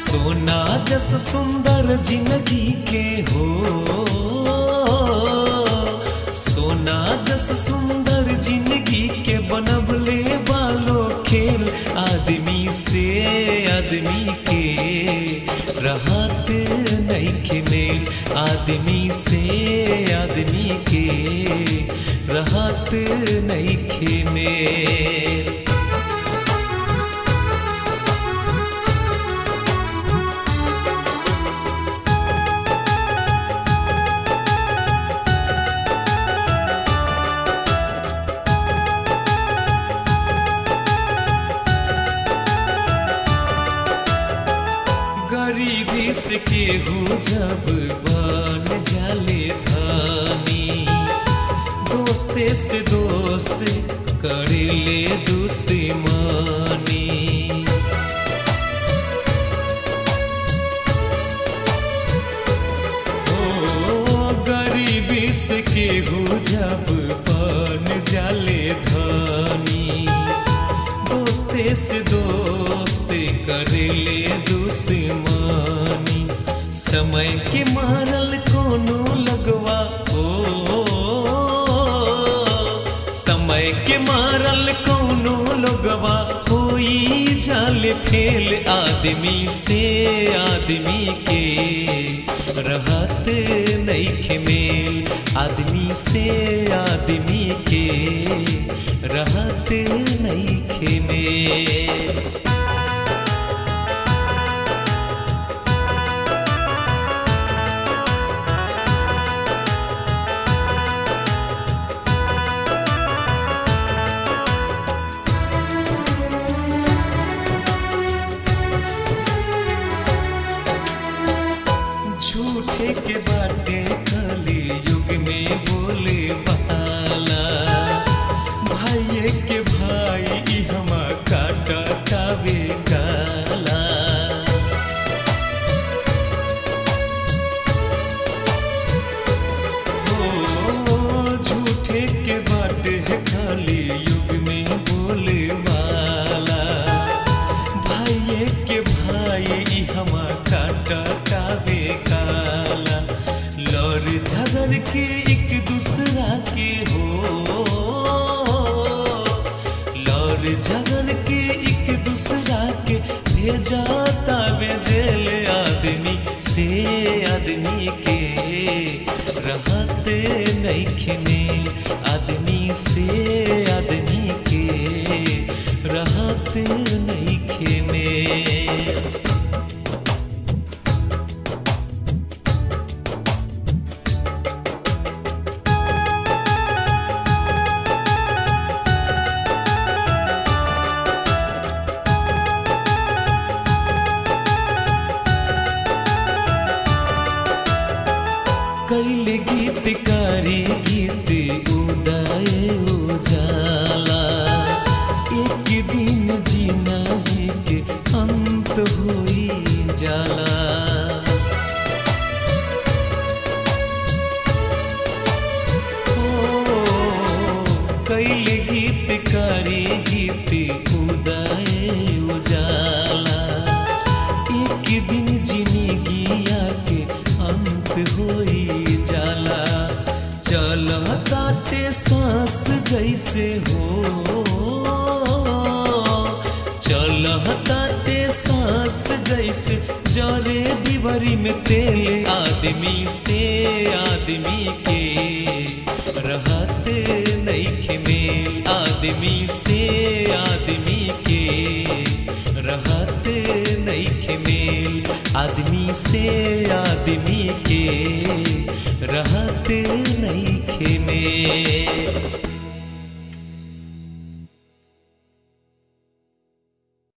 सोना जस सुंदर जिंदगी के हो सोना जस सुंदर जिंदगी के बनबले बालो खेल आदमी से आदमी के रहत नहीं मेल आदमी से आदमी के रहत नहीं मेल गरीबी से केहू जब बन जाले धानी दोस्ते से दोस्त करे ले दुश्मनी ओ गरीबी से केहू जब बन जाले धानी दोस्ते से दोस्ते करे ले दुश्मनी समय के मारल कोनो लगवा हो समय के मारल कोनो लगवा होई जाल फेल आदमी से आदमी के रहत नहीं मेल आदमी से आदमी के रहत नहीं मेल झूठे के बाटे कली युग में बोले बाला भाइये के भाई ई हमा काटा कावे काला ओ झूठे के बाटे खाली युग में बोले वाला भाइये के भाई ई हमा काटा कावे काला लड़ झगड़ के एक दूसरा के हो लड़ झगड़ के एक दूसरा के भेजा तावे जेल आदमी से आदमी के रहत नहीं मेल आदमी से आदमी के रहत नहीं मेल कैल गीतकारी गीत उदाय उजाला एक दिन जीना के अंत हुई जाला कैल गीतकारी गीत उदाय उजाला एक दिन जिंदगिया के अंत होई जाला चल ताटे सांस जैसे हो चल ताटे सांस जैसे जरे डिबरी में तेल आदमी से आदमी के रहत नहीं मेल आदमी से आदमी के रहत नहीं मेल आदमी से आदमी के रहत